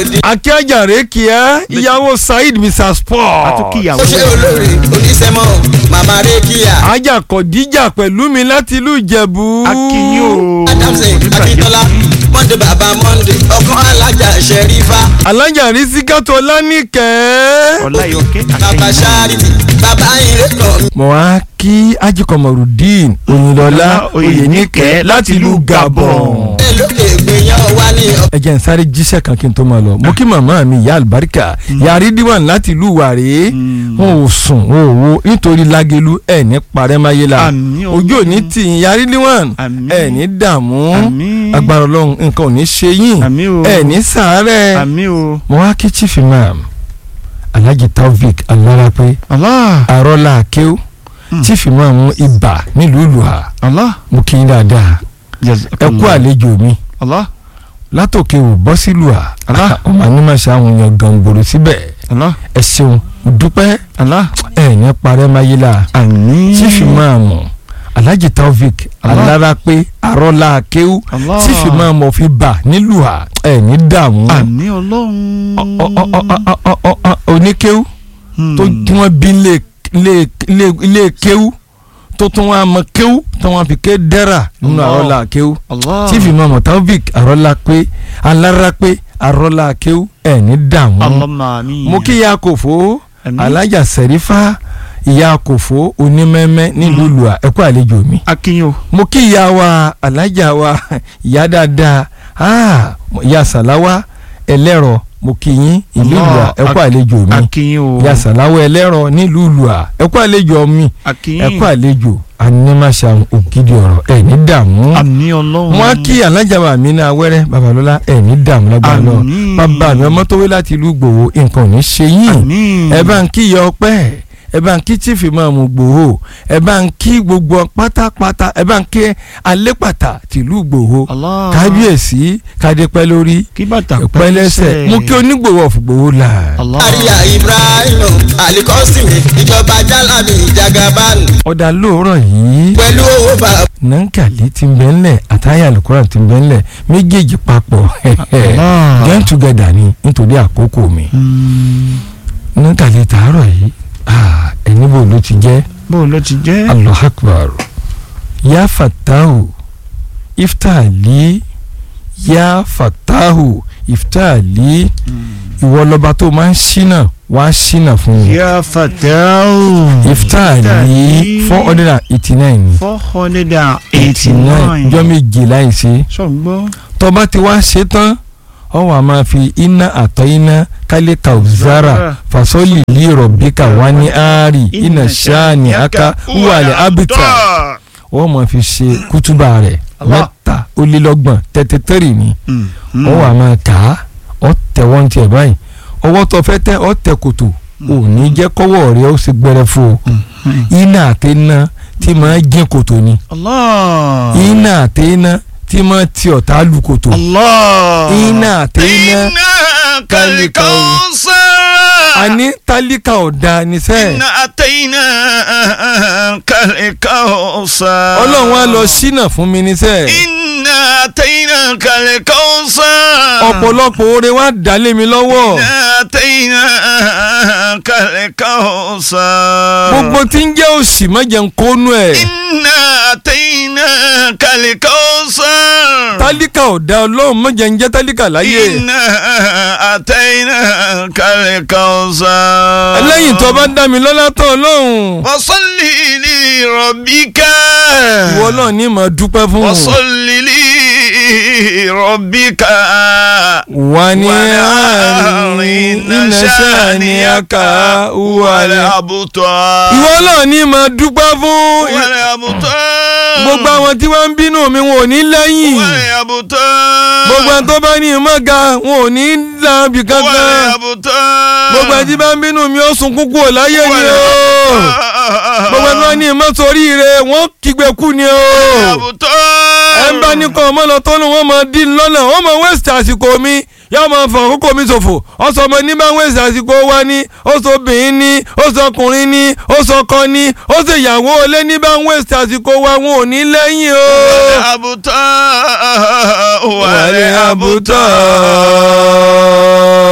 òdi. akíájàre kíá ìyàwó saheed mr sport àtúnkìyàwó ó ṣe olórí oníṣẹ́mọ̀ màmá rékíà. ajá kọ̀díjà pẹ̀lú mi láti ìlú ìjẹ̀bú. akínyó adamson akíntola monday baba monday ọkàn alájà ṣẹrífà. alájà rísíkàtò lánìkẹ́. ọláyọkẹ́ baba charity baba ìrẹ́kàn. mo wá kí ajikomorudeen oyinlọlá oyènìkẹ́ láti ìlú gabon. ẹ lókè gbìyànjú wá ní ọ. ẹ jẹ́ n sáré jíṣẹ́ kan kí n tó máa lọ mo kí màmá mi ìyá àlùbáríkà ìyá rídíwàn láti ìlú wàrẹ́ wọn ò sùn wọn ò wo nítorí lágelu ẹ̀ ní parẹ́máyélá Àmín o. ojú òní tì í ìyá rídíwàn Àmín. ẹ̀ ní dààmú Àmín. agbára ọlọ́run nǹkan ò ní ṣe yín Àmín o. ẹ̀ ní sàárẹ̀ àmì o mo wá kí chief imam alhaji taofik alárápẹ́ allah arọ́lá akéw chief imam ibà nílùú ìlúha allah mo kí yín dáadáa ẹ kú àlejò mi allah látòkè ò bọ́ sílùú à Allah. ọmọ anímọ̀ṣẹ́ àwọn èèyàn gàngbòrò síbẹ̀ allah ẹ ṣeun mo dúpẹ́ allah ẹ̀ ní parẹ́ mayela àmì chief imam alhaji taofik Allah. alárápẹ́ arọ́lá akéw Allah. chief imam ọ̀fi bà nílùú à ẹ̀ ní dààmú àmì ọlọ́run Ọ- ọ- ọ- ọ- ọ- ọ- ọ- ọ- oníkéw Hmm. tó tí wọ́n bí lé lé lé lé kéw tó tún wọ́n mọ kéw tó wọ́n fi ké dẹ́ra nínú Allah. àrọ́lá kéw allah chief imam taofik arọ́lá pé alára pé arọ́lá kéw ẹ̀ ní dààmú allahumma àmì mo kí ya kòfó Àmín. alájà sẹ̀rífà ìyá kòfó onímẹ́mẹ́ nílùú lùà ẹ̀kú àlejò mi akínyó mo kí ìyá wa alájà wa ìyá dáadáa ah, ìyá sàláwá ẹlẹ́rọ mo kí yín ìlú lùà Allah. ẹ̀kú àlejò mi akínyó ìyá sàláwá ẹlẹ́rọ nílùú lùà ẹ̀kú àlejò mi akínyó ẹ̀kú àlejò animasa ògidì ọ̀rọ̀ ẹ̀ ní dààmú àmì ọlọ́run wọn á kí alájà wa mi náà wẹ́rẹ́ babalọ́lá ẹ̀ ní dààmú lágbára lọ Àmín. bàbá mi ọmọ tó wé láti ìlú gbòòwò nǹkan ò ní ṣe yín àmì ẹ bá ń kí iye ọpẹ́ ẹ bá ń kí chief imam gbòho ẹ bá ń kí gbogbo pátápátá ẹ bá ń kí alẹ́pàtà tìlú gbòho allah kábíyèsí kádépẹ́ lórí kí bàtà ẹ̀pẹ́ lẹ́sẹ̀ mú kí onígbòho ọ̀fùgbòho là. allah àríyá ibrahim alikọ́sìmì ìjọba jalabi jagaban ọ̀dà lóòrọ̀ yìí pẹ̀lú owó bàbá. nankali ti ń bẹ́ ńlẹ̀ àtàyà alukoran ti ń bẹ́ ńlẹ̀ méjèèjì papọ̀ Allah. join together ni nítorí àkókò mi Hmm. nankali tààrọ̀ yìí ah, ẹni bò ló ti jẹ́. bó ló ti jẹ́ allah akbar ya fatahu iftali ya fatahu iftali ìwọ lọba tó máa ń ṣínà wá ṣínà fún mi yà fàtàwù iftali four hundred and eighty nine four hundred and eighty nine nine jọ́ méje láìsí sọ̀gbọ́ tọba ti wá ṣe tán ọ wà máa fi iná àtọ iná kálí kauzara fasoli lè rọ̀bíkà wá ní àárì iná ṣáàní aka wàlẹ̀ abita wọ́n máa fi ṣe kútúbà rẹ̀ Allah. mẹ́ta ó lé lọ́gbọ̀n tẹ́tẹ́tẹ́rì ni ó wà máa kà á ọ tẹ̀ wọ́n tiẹ̀ báyìí ọwọ́ tó fẹ́ tẹ́ ọ tẹ̀ kòtò ò ní jẹ́ kọ́wọ́ rẹ̀ ó sì gbẹrẹ fún o iná àti iná tí máa jẹ́ kòtò ni allah iná àti iná tí máa ti ọ̀tá lu kòtò allah iná àti iná kàlíkà ọ̀sán. àní tálíkà ọ̀dà níṣẹ́ iná àtẹ̀yìnà kàlíkà ọ̀sán. ọlọ́run á lọ ṣínà fún mi níṣẹ́ iná àtẹ̀yìnà kàlíkà ọ̀sán. ọ̀pọ̀lọpọ̀ oore wá dálé mi lọ́wọ́ iná àtẹ̀yìnà kàlíkà ọ̀sán. gbogbo tí ń jẹ́ òṣì mọ́jẹ̀ ń kónú ẹ̀ iná àtẹ̀yìnà kàlíkà ọ̀sán. tálíkà ọ̀dà ọlọ́run mọ́jẹ̀ ń jẹ́ tálíkà láyé iná àtẹ̀yìnà kàlíkà ọ̀sán. lẹ́yìn tó bá dá mi lọ́lá tán ọlọ́run wasalli li rabbika. ìwọ náà ní mà dúpẹ́ fún un wasalli li rabbika. wà ní àárín iná sàní aka wàlẹ̀ abuta. ìwọ náà ní mà dúpẹ́ fún wàlẹ̀ abuta. gbogbo àwọn tí wọ́n ń bínú mi wọn ò ní lẹ́yìn wàlẹ̀ abuta. gbogbo àwọn tó bá ní ìmọ̀ga wọn ò ní láàbì wàlẹ̀ kankan abuta. gbogbo àwọn tí bá ń bínú mi ó sunkún kúrò láyé ni o gbogbo àwọn tí wọ́n ní ìmọ̀ sórí rẹ̀ wọ́n kígbe kú ni o abuta. ẹ ń bá ní kan ọmọ lọ tó ní wọ́n mọ dín lọ́nà wọ́n mọ wẹ́sì àsìkò mi yóò máa fọ àkókò mi ṣòfò ọsọ ọmọ ní bá wẹ́sì àsìkò wa ní ó sọ obìnrin ní ó sọ ọkùnrin ní ó sọ ọkọ ní ó sì ìyàwó ilé ní bá wẹ́sì àsìkò wa wọn ò ní lẹ́yìn o. abuta. wàlẹ̀ àbútọ́.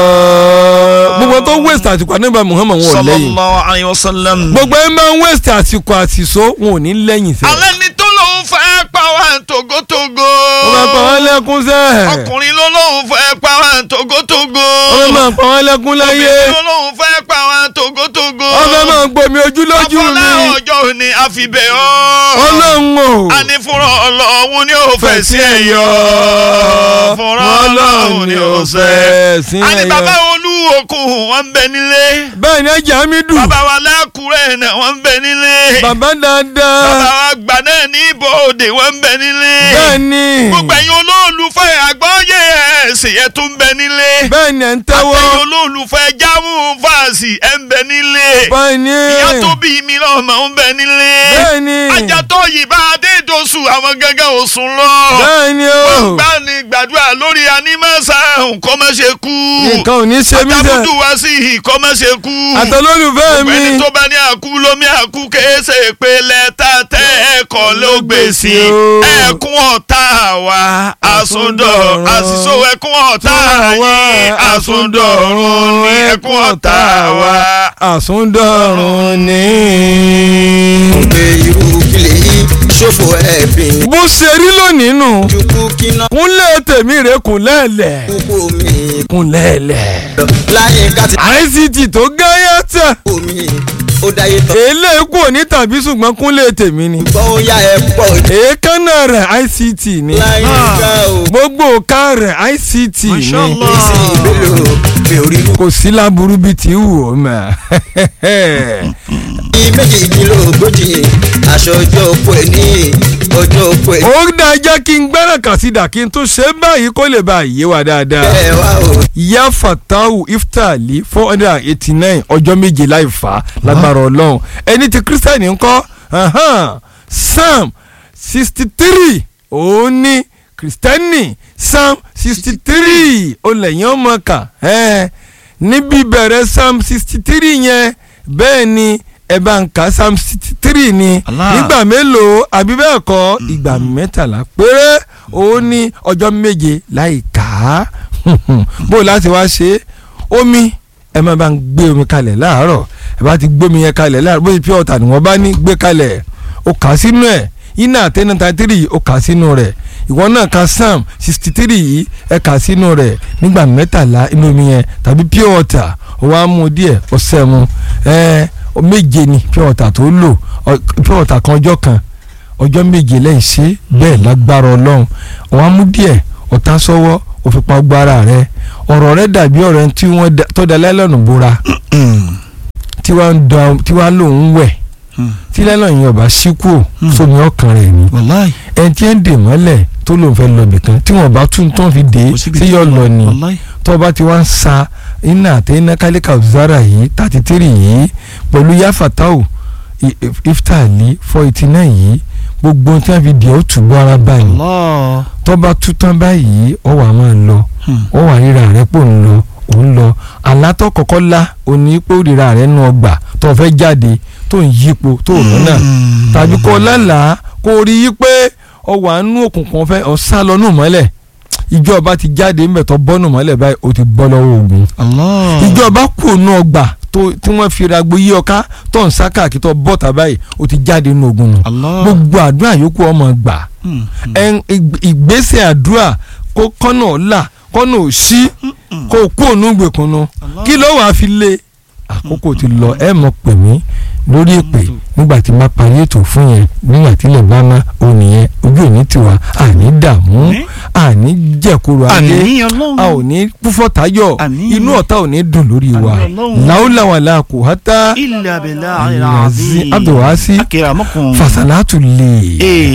àsìkò àníbà Muhammad wọn ò lẹ́yìn sallallahu alayhi wa sallam. gbogbo ẹ máa ń waste àsìkò àsìso wọn ò ní lẹ́yìn sẹ́yìn. alẹ́ ni tó lóun fẹ́ pa wá togotogo. wọ́n máa pa wọ́n lẹ́kún sẹ́ẹ̀. ọkùnrin ló lóun fẹ́ pa wá togotogo. wọ́n máa pa wọ́n lẹ́kún láyé. obìnrin ló lóun fẹ́ pa wá togotogo. wọ́n fẹ́ máa gbomi ojú lójú afọlá mi. ọjọ́ òní àfibẹ̀ ọ́. ọlọ́run o. a ní fúnra ọlọ́run ni ó fẹ́ sí ẹ̀yọ́. fúnra ọlọ́run ni ó fẹ́. sí a ní bàbá ẹ̀yọ́. olúwokùn wọn ń bẹ nílé. bẹ́ẹ̀ ni ẹja mi dùn. bàbá wa lákùrẹ́ náà wọ́n ń bẹ nílé. bàbá bàbá dáadáa. wa gbà náà ní ibodè wọ́n ń bẹ nílé. bẹ́ẹ̀ ni. gbogbo ẹ̀yin olólùfẹ́ àgbọ́yé ẹ̀sìn ẹ̀ tún ń bẹ nílé. bẹ́ẹ̀ ni ẹ̀ ń tẹ́wọ́. àtẹ̀yìn olólùfẹ́ jámù fàásì ẹ̀ ń bẹ nílé. bẹ́ẹ̀ ni. ìyá tó bí mi lọ́mọ ń bẹ nílé. bẹ́ẹ̀ ni. ajatọ́ yìí bá adédosù àwọn gángan ò sùn lọ. bẹ́ẹ̀ ni o. gbà ní gbàdúrà lórí anímọ̀sá nǹkan má ṣe kú. nǹkan ò ní ṣe mí sẹ́. àtàbùdù wá sí nǹkan má ṣe kú. àtọlólùfẹ́ mi. ọ̀gbẹ́ni tó bá ní àkú lómi àkú kéésè pé lẹ́tà tẹ́ ẹ̀kọ́ ló gbèsè ẹ̀kún ọ̀tá wa àsundọ̀ àṣìṣò ẹ̀kún ọ̀tá yín àsundọ̀run ní ẹ̀kún ọ̀tá wa. àsúndọ̀rùn ni. pé irú kílè yìí ṣòfò ẹ̀bìn bó ṣe rí lónìí nù. jukú kíná kúnlẹ̀ tèmi rè kúnlẹ̀lẹ̀. kúkú mi kúnlẹ̀lẹ̀. láyé káti ICT tó gáyà tẹ̀. omi ó dáyé tán èlé kù ní tàbí ṣùgbọ́n kúnlẹ̀ tèmi ni. gbọ́ ó yá ẹ pọ̀ èékánná rẹ̀ ICT ni. láyé ká o gbogbo òka rẹ̀ ICT ni. Mashallah. èsì ìbélò mi ò rí mú. kò sí láburú bíi ti wù ó mà. ní méjìdínlógójì aṣọ ọjọ́ òpó ẹ̀ ní ọjọ́ òpó ẹ̀ ó dáa jẹ́ kí n gbẹ́rẹ̀ kàsídà kí n tó ṣe báyìí kó lè bá yé wa dáadáa. bẹ́ẹ̀ wá o. ìyá fatahu iftali four hundred and eighty nine ọjọ́ méje láì fà á lágbára ọlọ́run ẹni tí kírísítẹ́nì ń kọ́ ahan, psalm sixty three òun ní kírísítẹ́nì psalm sixty three ó lẹ́yìn ọmọ kà ẹ́ níbi bẹ̀rẹ̀ psalm sixty three yẹn bẹ́ẹ̀ ni ẹ bá ń ka psalm sixty three ni Allah. nígbà mélòó àbí bẹ́ẹ̀ kọ́ ìgbà mẹ́tàlá péré òun ní ọjọ́ méje láì kà á bó o láti wá ṣe é omi ẹ máa bá ń gbé omi kalẹ̀ láàárọ̀ ẹ bá ti gbé omi yẹn kalẹ̀ láàárọ̀ bó ti pure water ni wọ́n bá ní gbé kalẹ̀ ó kà á sínú ẹ̀ iná àtẹnu thirty three ó kà á sínú rẹ̀ ìwọ náà ka psalm sixty three yìí ẹ kà á sínú rẹ̀ nígbà mẹ́tàlá inú omi yẹn tàbí pure water ó wá mú díẹ̀ ọ̀sẹ̀ mu ẹ méje ni pure water tó lò ọ- pure water kan ọjọ́ kan ọjọ́ méje lẹ́yìn ṣe bẹ́ẹ̀ lágbára ọlọ́run wọ́n á mú díẹ̀ ọ̀tá sọ́wọ́ òfin pa gbára rẹ ọ̀rọ̀ rẹ dàbí ọ̀rẹ́ tí wọ́n da- tó da lẹ́lọ́nù bóra tí wọ́n ń dán tí wọ́n á lòun wẹ̀ tí lẹ́lọ́nù yẹn ọba ṣíkú sómi ọkàn rẹ̀ ni wàláì ẹni tí ń dè mọ́lẹ̀ tó lòun fẹ́ lọ bìkan tí wọ́n bá tún tán fi dé tí yọ lọ ni wàláì. tó bá ti wá ń sa iná àti iná kálíkà zara yìí thirty three yìí pẹ̀lú yafatau i- if- iftali four eighty nine yìí gbogbo tí wọ́n fi dì ọ́ tùbọ̀ ara báyìí Allah. tó bá tú tán báyìí ọ wà máa lọ Hmm. ọ wà ríra rẹ pò ń lọ ò ń lọ àlátọ́ kọ́kọ́ la òní pé ó ríra rẹ nù ọgbà tó fẹ́ jáde tó ń yípo tó rán náà Hmm. tàbí kó lálàá kó rí i pé ọ wà nú òkùnkùn fẹ́ ọ sá lọ nù mọ́lẹ̀ ìjọba ti jáde ńbẹ̀ tó bọ́ nù mọ́lẹ̀ báyìí ó ti bọ́ lọ́wọ́ ogun Allah. ìjọba kù nù ọgbà tó tí wọ́n fi ragbo yí ọká tó ń sá káàkiri tó bọ́ta báyìí ó ti jáde nù ogun nù Allah. gbogbo àdúrà yòókù ọmọ gbà Hmm. ẹn ìg- ìgbésẹ̀ àdúrà kó kọ́nà ọ̀la kọ́nà òṣì kó kú ònú gbèkùnú kí ló wàá fi lé àkókò ti lọ ẹ mọ̀ pè mí lórí èpè nígbà tí má parí ètò fún yẹn nígbà tí ilẹ̀ bá má òun nìyẹn ojú òní tiwa àní dààmú Àmín. àní jẹ̀kúrò ayé àní ọlọ́run. a ò ní púfọ́ tayọ̀ Àmín. inú ọ̀tá ò ní dùn lórí wa Àmín Ọlọ́run. làólàwàlà kò hátá ilà bẹ̀là Al-Aziz Abdulwasi akérèmọ́kùn. fasalatu lè. ee